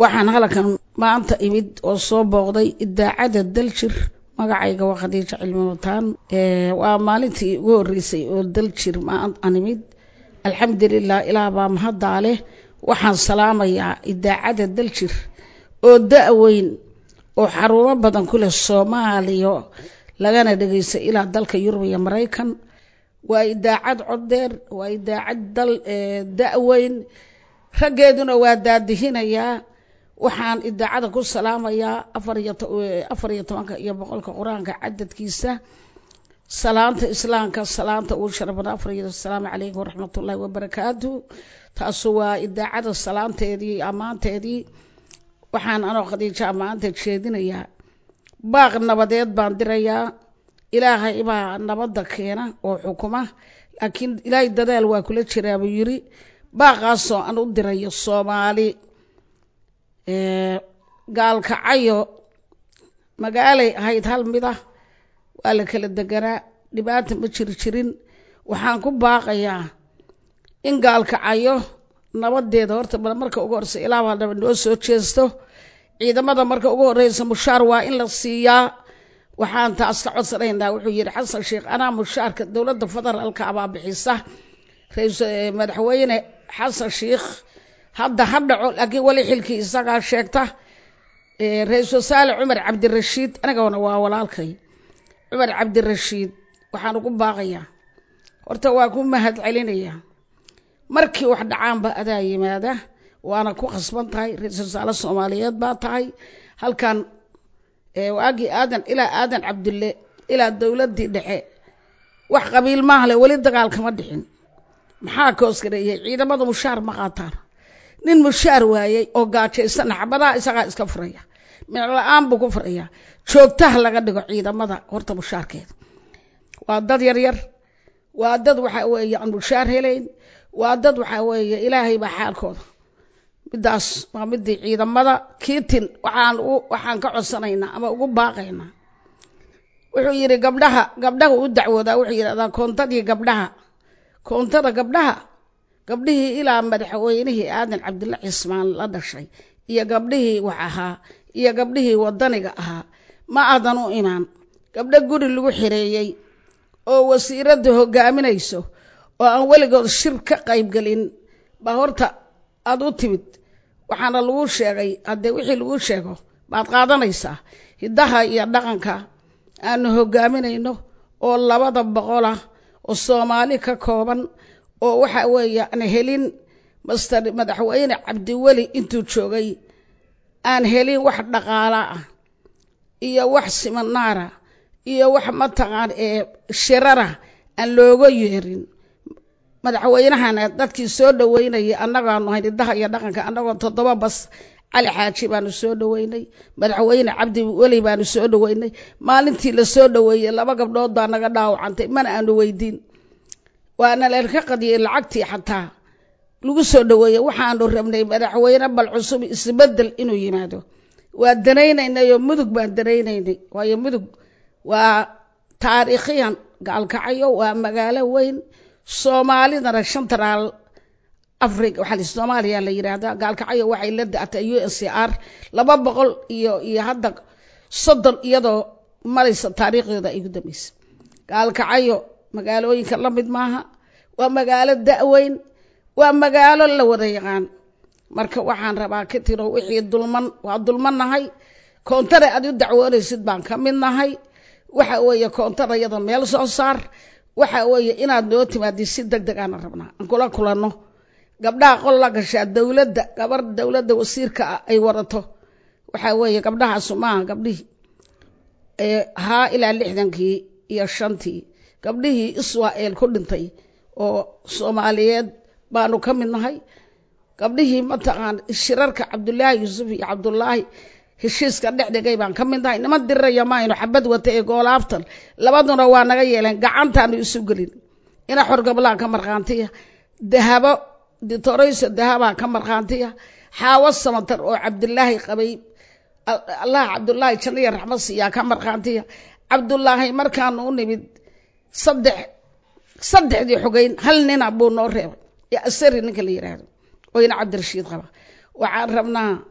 waxaan halkan maanta imid oo soo booqday idaacadda daljir magacayga waa khadiijo cilmi wataan waa maalintii ugu horreysay oo daljir aan imid alxamdulilah ilaah baa mahaddaa leh waxaan salaamayaa idaacadda daljir oo da-weyn oo xarumo badan ku leh soomaaliya lagana dhegeysta ilaa dalka yurub iyo maraykan waa idaacad codeer waa idaacad dal da-weyn raggeeduna waa daadihinayaa waxaan idaacada ku salaamayaa afar iyo tobanka iyo boqolka qur-aanka cadadkiisa salaanta islaamka salaanta ugu sharafada afar iyo asalaamu calaykum waraxmatullaahi wabarakaatu taasu waa idaacada salaanteedii ammaanteedii waxaan anoo khadiijo ammaanta jeedinayaa baaq nabadeed baan dirayaa ilaahay baa nabadda keena oo xukuma laakiin ilaahay dadaal waa kula jiraa buu yiri baaqaasoo aan u dirayo soomaali gaalkacayo magaalay ahayd hal mid ah waa la kala deganaa dhibaata ma jiri jirin waxaan ku baaqayaa in gaalkacayo nabadeeda horta bal marka ugu horeysa ilaa baa dhaba noo soo jeesto ciidamada marka ugu horeysa mushaar waa in la siiyaa waxaan taas ka codsanaynaa wuxuu yidhi xasan sheekh anaa mushaarka dowladda federaalka abaa bixisa madaxweyne xasan sheekh hadda ha dhaco laakiin weli xilkii isagaa sheegta ra-iisul wasaare cumar cabdirashiid anigana waa walaalkay cumar cabdirashiid waxaan ugu baaqayaa horta waa ku mahad celinayaa markii wax dhacaanba adaa yimaada waana ku khasban tahay ra-iisul wasaare soomaaliyeed baa tahay halkan waagii aadan ilaa aadan cabdulle ilaa dowladdii dhexe wax qabiil maahle weli dagaal kama dhixin maxaa koosgareeyey ciidamada mushaar ma qaataan nin mushaar waayey oo gaajaysana xabadaha isagaa iska furaya micla-aan buu ku furaya joogtaha laga dhigo ciidamada horta mushaarkeeda waa dad yaryar waa dad waxaa weeye aan mushaar helayn waa dad waxaa weeye ilaahay baa xaalkooda midaas waa midii ciidamada kiitin waxaan waxaan ka codsanaynaa ama ugu baaqaynaa wuxuu yidhi gabdhaha gabdhaha u dacwoodaa wuxuu yidhahdaa koontadii gabdhaha koontada gabdhaha gabdhihii ilaa madaxweynihii aadan cabdulla cismaan la dhashay iyo gabdhihii wax ahaa iyo gabdhihii wadaniga ahaa ma aadan u imaan gabdho guri lagu xireeyey oo wasiiradda hogaaminayso oo aan weligood shir ka qaybgelin baa horta aada u timid waxaana lagu sheegay haddee wixii lagu sheego baad qaadanaysaa hiddaha iyo dhaqanka aanu hogaaminayno oo labada boqolah oo soomaali ka kooban oo waxa weeye aan helin master madaxweyne cabdiweli intuu joogay aan helin wax dhaqaala ah iyo wax siminaara iyo wax mataqaan ee shirara aan looga yeerin madaxweynahana dadkii soo dhaweynayay annagaanu hayn hiddaha iyo dhaqanka annagoo toddoba bas cali xaaji baanu soo dhaweynay madaxweyne cabdi weli baanu soo dhaweynay maalintii la soo dhaweeyey laba gabdhood baa naga dhaawacantay mana aanu weydiin waana lalka qadiyey lacagtii xataa lagu soo dhaweeyey waxaanu rabnay madaxweyne bal cusub isbedel inuu yimaado waa danaynaynay oo mudug baan danaynaynay waayo mudug waa taariikhiyan gaalkacayo waa magaalo weyn soomaalidana shantaraal africa waxaa soomaaliya la yidhaahdaa gaalkacyo waxay la da-atay u s c r laba boqol iyo iyo hadda soddon iyadoo maraysa taariikhdeeda ay gu dambaysa gaalkacyo magaalooyinka la mid maaha waa magaalo da-weyn waa magaalo la wada yaqaan marka waxaan rabaa ka tiro wixii dulman waa dulman nahay koontada aad u dacwoonaysid baan ka mid nahay waxa weeye koontada iyada meel soo saar waxa weeye inaad noo timaadi si deg deg aana rabnaa aan kula kulanno gabdhaha qol la gashaa dowladda gabar dowladda wasiirka ah ay wadato waxaa weeye gabdhahaasu maaha gabdhihii haa ilaa lixdankii iyo shantii gabdhihii israel ku dhintay oo soomaaliyeed baanu ka mid nahay gabdhihii mataqaan shirarka cabdulaahi yuusuf iyo cabdulaahi heshiiska dhex dhigay baan ka mid nahay niman diriraya maaynu xabad wata ee goolaaftan labaduna waa naga yeeleen gacantaanu isu gelin ina xorgablaa ka markhaantiya dahabo ditorayso dahabaa ka markhaantiya xaawo samatar oo cabdulaahi qabay allah cabdulaahi jannaya raxmad siiyaa ka markhaantiya cabdulaahi markaanu u nimid saddex saddexdii xogeyn hal nina buu noo reebay yo asari ninka la yidhaahdo oo ina cabdirashiid qaba waxaan rabnaa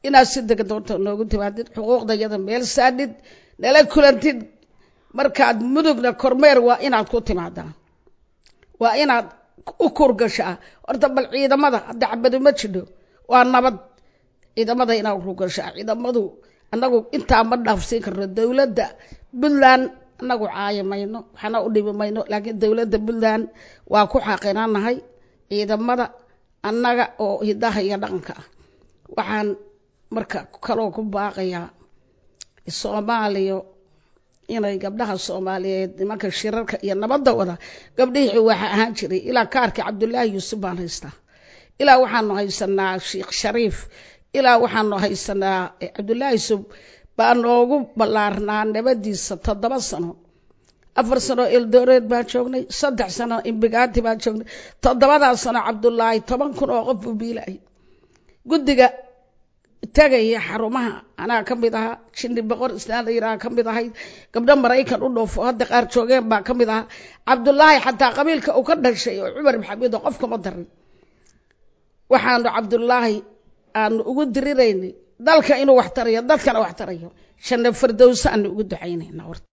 inaad si dega doonta noogu timaadid xuquuqdayada meel saadhid nala kulantid markaad mudugna kormeer waa inaad ku timaadaa waa inaad u kurgashaa horta bal ciidamada hadda cabadi ma jidho waa nabad ciidamada inaad kurgashaa ciidamadu annagu intaa ma dhaafsiin karno dowladda puntland annagu caayi mayno waxna u dhibi mayno laakiin dowladda puntland waa ku xaqinaanahay ciidamada annaga oo hidaha iyo dhaqanka ah waxaan marka kaloo ku baaqayaa soomaaliya inay gabdhaha soomaaliyeed nimanka shirarka iyo nabadda wada gabdhihii waxa ahaan jiray ilaa kaarkii cabdullaahi yuusuf baan haystaa ilaa waxaanu haysanaa sheikh shariif ilaa waxaanu haysanaa cabdullaahi yuusuf baa noogu ballaarnaa nabadiisa toddoba sano afar sano eldoreed baan joognay saddex sano imbigaati baan joognay toddobadaas sano cabdullaahi toban kun oo qof buu biilayay guddiga tagaya xarumaha anaa ka mid ahaa jindi boqor islaan la yidhaha ka mid ahayd gabdho maraykan u dhoofo hadda qaar joogeen baa ka mid ahaa cabdullaahi xataa qabiilka uu ka dhashay oo cumar maxamedo qofkama darin waxaanu cabdullaahi aanu ugu diriraynay dalka inuu wax tarayo dadkana wax tarayo janno fardowsa aanu ugu ducaynayna